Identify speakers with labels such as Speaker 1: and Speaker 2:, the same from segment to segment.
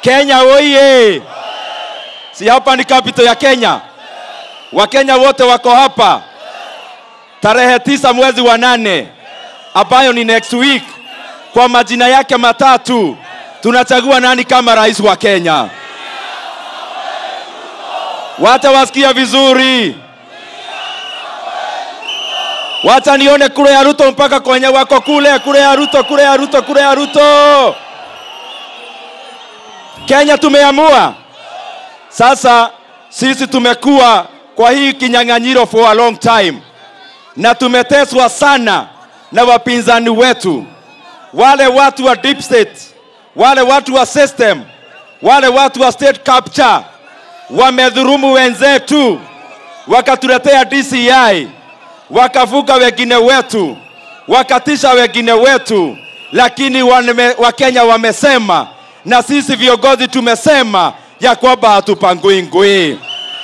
Speaker 1: Kenya oye! Si hapa ni capital ya Kenya? Wakenya wote wako hapa tarehe tisa mwezi wa nane ambayo ni next week. Kwa majina yake matatu tunachagua nani kama rais wa Kenya. Wacha wasikia vizuri, wacha nione kule ya Ruto mpaka kwenye wako kule, kule ya Ruto, kule ya Ruto, kule ya Ruto. Kenya tumeamua sasa. Sisi tumekuwa kwa hii kinyang'anyiro for a long time, na tumeteswa sana na wapinzani wetu, wale watu wa deep state, wale watu wa system, wale watu wa state capture wamedhurumu wenzetu, wakatuletea DCI, wakavuka wengine wetu, wakatisha wengine wetu, lakini wame, Wakenya wamesema na sisi viongozi tumesema ya kwamba hatupangui ngui,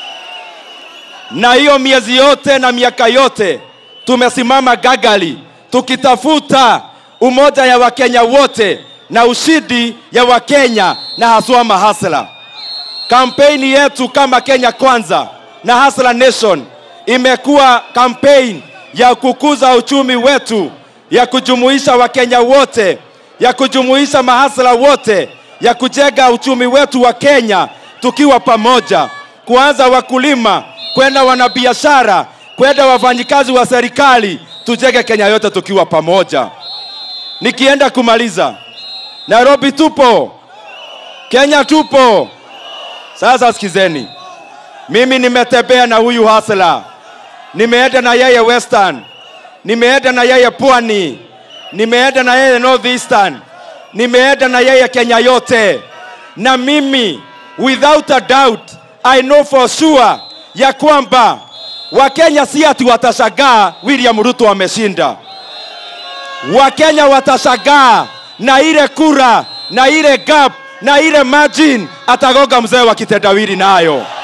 Speaker 1: na hiyo miezi yote na miaka yote tumesimama gagali tukitafuta umoja ya Wakenya wote na ushindi ya Wakenya na haswa mahasla. Kampeni yetu kama Kenya Kwanza na Hustler Nation imekuwa kampeni ya kukuza uchumi wetu, ya kujumuisha Wakenya wote, ya kujumuisha mahasla wote, ya kujenga uchumi wetu wa Kenya tukiwa pamoja, kuanza wakulima, kwenda wanabiashara, kwenda wafanyikazi wa serikali, tujenge Kenya yote tukiwa pamoja. Nikienda kumaliza, Nairobi tupo, Kenya tupo. Sasa sikizeni, mimi nimetembea na huyu hasla, nimeenda na yeye Western, nimeenda na yeye Pwani, nimeenda na yeye North Eastern, nimeenda na yeye Kenya yote, na mimi without a doubt I know for sure ya kwamba Wakenya si ati watashangaa William Ruto ameshinda. Wakenya watashangaa na ile kura na ile gap na ile margin atagoga mzee wa kitendawili nayo.